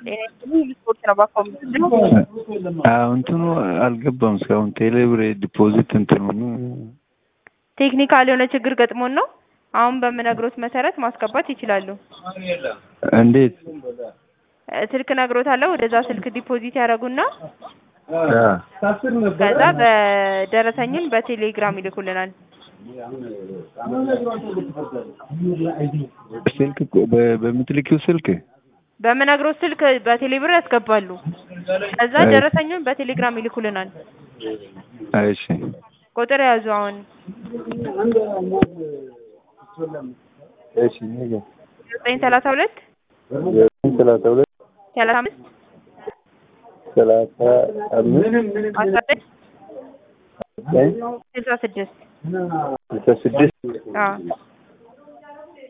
ስፖርት ነው ባካው እንትኑ አልገባም እስካሁን ቴሌብር ዲፖዚት እንትኑ ቴክኒካል የሆነ ችግር ገጥሞን ነው። አሁን በምነግሮት መሰረት ማስገባት ይችላሉ። እንዴት ስልክ ነግሮታለሁ። ወደዛ ስልክ ዲፖዚት ያደርጉና ከዛ በደረሰኝን በቴሌግራም ይልኩልናል። ስልክ በምትልኪው ስልክ በምነግሮት ስልክ በቴሌብር ያስገባሉ። ከዛ ደረሰኙን በቴሌግራም ይልኩልናል። እሺ ቁጥር ያዙ። አሁን እሺ ነገ ዘጠኝ ሰላሳ ሁለት ሰላሳ ሁለት ሰላሳ አምስት ሰላሳ አምስት አስራ ስድስት ዘጠኝ ስልሳ ስድስት ስልሳ ስድስት አዎ